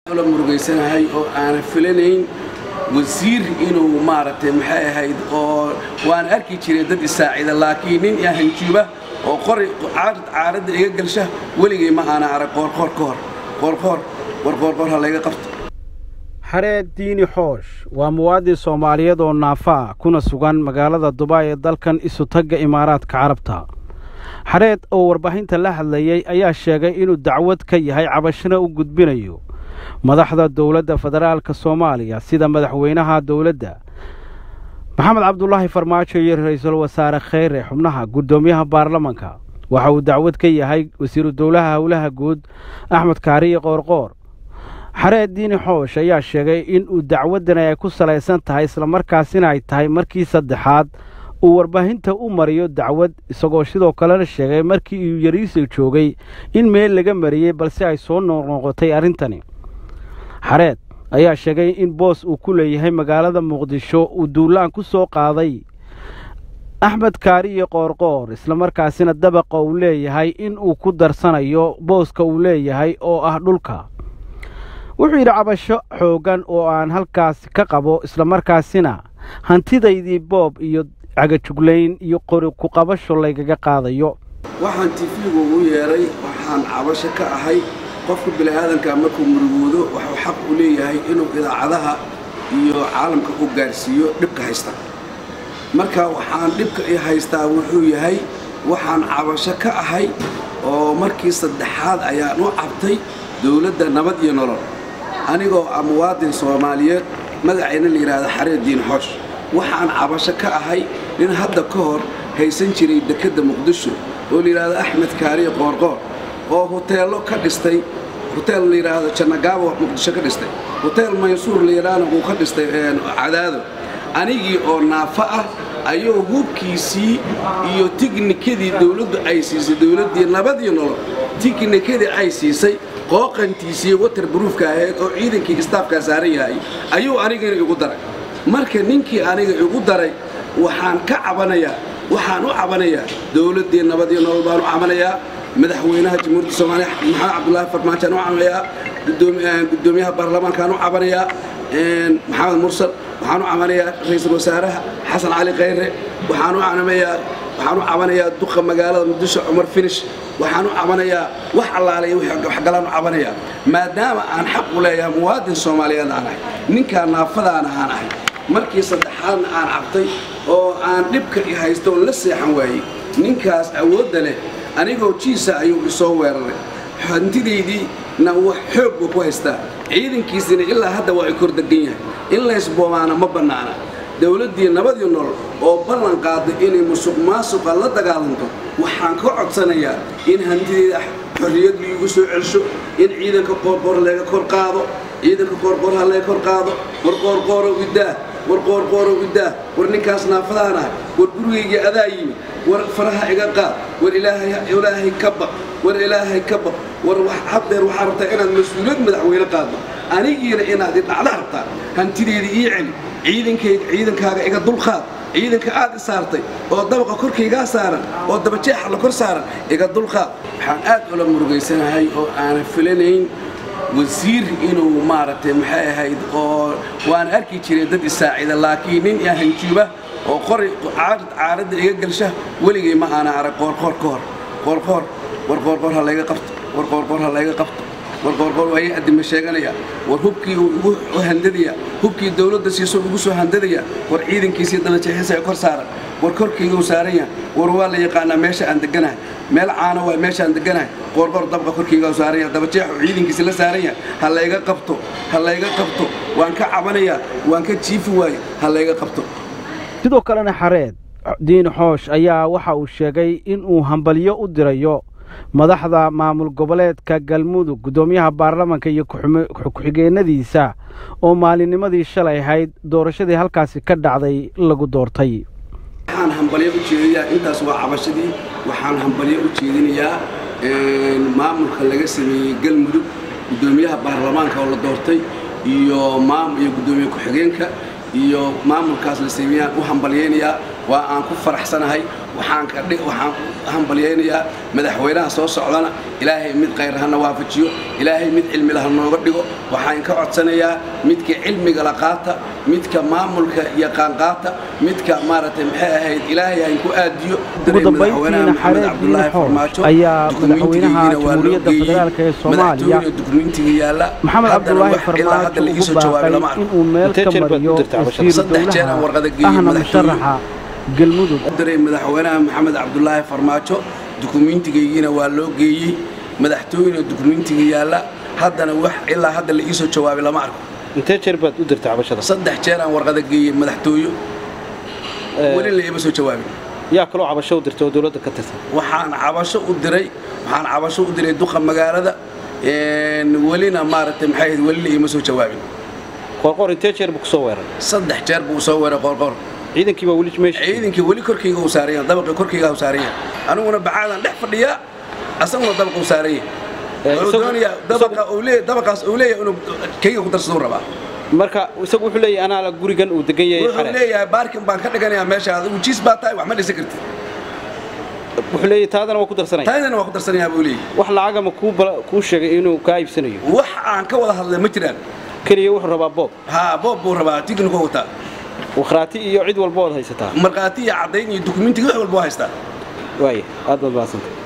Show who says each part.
Speaker 1: la murugaysanahay oo aanan filanayn wasiir inuu maaragtay maxay ahayd oo waan arki jiray dad isaacida laakiin nin hanjuuba oo qori caaradda iga galsha weligay ma aana arag qoorqoor ka hor qoorqoor war qoorqoor ha layga qabto
Speaker 2: xareed diini xoosh waa muwaadin soomaaliyeed oo naafaa kuna sugan magaalada dubaay ee dalkan isutagga imaaraadka carabta xareed oo warbaahinta la hadlayey ayaa sheegay inuu dacwad ka yahay cabashana u gudbinayo madaxda dowladda federaalka soomaaliya sida madaxweynaha dowladda maxamed cabdulaahi farmaajo iyo ra-iisul wasaare kheyre xubnaha guddoomiyaha baarlamanka waxa uu dacwad ka yahay wasiiru dowlaha howlaha guud axmed kaariye qoorqoor xareed diini xoosh ayaa sheegay in uu dacwaddan ay ku salaysan tahay islamarkaasina ay tahay markii saddexaad uu warbaahinta u mariyo dacwad isagoo sidoo kalena sheegay markii uu yariisa joogay in meel laga mariyey balse ay soo noqnoqotay arrintani xareed ayaa sheegay in boos uu ku leeyahay magaalada muqdisho uu duulaan ku soo qaaday axmed kaariye qoorqoor islamarkaasina dabaqa uu leeyahay in uu ku darsanayo booska uu leeyahay oo ah dhulka wuxuu yidhi cabasho xooggan oo aan halkaasi ka qabo islamarkaasina hantidaydii boob iyo cagajuglayn iyo qori ku qabasho laygaga qaadayo
Speaker 1: waxaan tifigu ugu yeedhay waxaan cabasho ka ahay qofka bini'aadanka markuu murugoodo waxuu xaq u leeyahay inuu idaacadaha iyo caalamka u gaarsiiyo dhibka haysta marka waxaan dhibka i haystaa wuxuu yahay waxaan cabasho ka ahay oo markii saddexaad ayaan u cabtay dowladda nabad iyo nolol anigoo ah muwaadin soomaaliyeed magacayna la yidhaahda xareed diin xoosh waxaan cabasho ka ahay nin hadda ka hor haysan jiray dekedda muqdisho oo la yidhaahdo axmed kaariye qoorqoor oo huteello ka dhistay huteel la yidhaahdo jannagaabo muqdisho ka dhistay huteel maysuur la yidhaahna uu ka dhistay cadaado anigii oo naafo ah ayuu hubkiisii iyo tignikadii dowladdu ay siisay dowladdii nabadii nolol tignikadii ay siisay qooqantiisii water bruufka ahayd oo ciidankii istaafkaa saaran yahay ayuu anigana igu daray marka ninkii aniga igu daray waxaan ka cabanayaa waxaan u cabanayaa dowladdii nabadii nolol baan u cabanayaa madaxweynaha jamhuuriyadda soomaaliya maxamed cabdulaahi farmaajaan u cabanayaa guddoomiyaha baarlamaankaan u cabanayaa maxamed mursal waxaan u cabanayaa ra-iisul wasaaraha xasan cali khayre waxaan u cabanayaa waxaan u cabanayaa duqa magaalada muqdisho cumar finish waxaan u cabanayaa wax allaalay waxgalaan u cabanayaa maadaama aan xaq u leeyahay muwaadin soomaaliyeed aan ahay ninkaa naafadaana aan ahay markii saddexaadna aan cabtay oo aan dhibka i haysto oon la seexan waayey ninkaas awoodda leh anigoo jiisa ayuu isoo weeraray hantidaydii-na wax xoog buu ku haystaa ciidankiisina ilaa hadda waa i kor degan yahay in laysboomaana ma bannaana dowladdii nabadii nolol oo ballan qaaday inay musuq maasuqa la dagaalanto waxaan ka codsanayaa in hantidayda xorriyad liigu soo celsho in ciidanka qoorqoor laga kor qaado ciidanka qoorqoor ha laga kor qaado war qoorqoorow iddaah war qoorqoorow iddaah war ninkaas naafadaan ahay war gurigaygii adaa yimi war faraha iga qaad war ilaahay ka baq war ilaahay ka baq war habdeer waxaa rabtaa inaad mas-uuliyad madaxweyne qaaddo anigiina inaad idhacda rabtaa hantideedii ii celi ciidankayga ciidankaaga iga dulqaad ciidanka aad i saartay oo dabaqa korkaygaa saaran oo dabajeexa la kor saaran iga dulqaad waxaan aad ula murugaysanahay oo aanan filanayn wasiir inuu maaragtay maxay ahayd oo waan arki jiray dad isaacida laakiin nin hanjuuba oo qori caaradda iga galsha weligay ma aana arag qoorqoor ka hor qoorqoor war qoorqoor ha layga qabto war qoorqoor ha layga qabto war qoorqoor waa ii addima sheeganaya war hubkii uu igu handadaya hubkii dowladda siiso igu soo handadaya war ciidankiisii dabajeexisa ee kor saaran war korkayguu saaran yahay war waa la yaqaanaa meesha aan deganahay meel caana waa meesha aan deganahay qoorqoor dabqa korkaygaa saaran yahay dabajeexu ciidankiisi la saaran yahay ha layga qabto ha layga qabto waan ka cabanayaa waan ka jiifi waaye ha layga qabto
Speaker 2: sidoo kalena xareed diin xoosh ayaa waxa uu sheegay in uu hambalyo u dirayo madaxda maamul goboleedka galmudug guddoomiyaha baarlamanka iyo ku-xigeenadiisa oo maalinnimadii shalay ahayd doorashadii halkaasi ka dhacday lagu doortay
Speaker 1: waxaan hambalyo u jeedinayaa intaas waa cabashadii waxaan hambalyo u jeedinayaa maamulka laga sameeyey galmudug guddoomiyaha baarlamaanka oo la doortay iyo iyo guddoomiye ku-xigeenka iyo maamulkaas la sameeyaan u hambalyaynayaa waa aan ku faraxsanahay waxaan waxaan hambalyaynayaa madaxweynaha soo socdana ilaahay mid khayr hana waafajiyo ilaahay mid cilmila ha nooga dhigo waxaan ka codsanayaa midka cilmiga la qaata midka maamulka yaqaan qaata midka maaragtay maxay ahayd ilaahay hayn ku aadiyo
Speaker 2: ugu dambayntiina xareed diini xoosh ayaa madaxweynaha jamhuuriyadda federaalk ee soomaaliya maxamed cabdulaahi farmaajo ugu baaqay inuu meel ka mariyo wasiiru dowlaha ahna musharaxa galmudug
Speaker 1: diray madaxweynaha maxamed cabdulaahi farmaajo dukumiintigaygiina waa loo geeyey madaxtooyena dukumiintiga yaalla haddana wax ilaa hadda la iisoo jawaabay lama arko
Speaker 2: intee jeer baad u dirtay cabashada
Speaker 1: saddex jeer aan warqada geeyey madaxtooyo weli la iima soo jawaabin
Speaker 2: yaa kaloo cabasho u dirtay oo dowladda ka tirsan
Speaker 1: waxaan cabasho u diray waxaan cabasho u diray duqa magaalada welina maaragtay maxay ahayd weli la iima soo jawaabin
Speaker 2: qoorqoor intee jeer buu kusoo weeray
Speaker 1: saddex jeer buu soo weeray qoorqoor
Speaker 2: ciidankii baa weli meesha
Speaker 1: ciidankii weli korkayga uu saaran yahay dabaqii korkayga uu saaran yahay aniguna bacaadan dhex fadhiyaa asaguna dabaqa uu saaran yahay wuxuu doonayaa dabaqa uu leeyahay dabaqaas uu leeyahay inuu kayga ku darsaduu rabaa
Speaker 2: marka isagu wuxuu leeyahay anaa la gurigan uu degan yahay
Speaker 1: wuxuu leeyahay baarkin baan ka dhiganayaa meesha adigu jiis baa tahay wax ma dhisan kartid
Speaker 2: wuxuu leeyahay taadana waa ku darsanaya
Speaker 1: taadana waa ku darsanayaa buu leeyahay
Speaker 2: wax lacagama kuu kuu sheegay inuu kaa iibsanayo
Speaker 1: wax aan ka wada hadlay ma jiraan
Speaker 2: keliya wuxuu rabaa boob
Speaker 1: haa boob buu rabaa tigniku wataa
Speaker 2: wakhraati iyo cid walba ood haysataa
Speaker 1: markhaati iyo caddayn iyo dukumentiga wax walba waa haystaa
Speaker 2: waaya aad baad mahadsantahay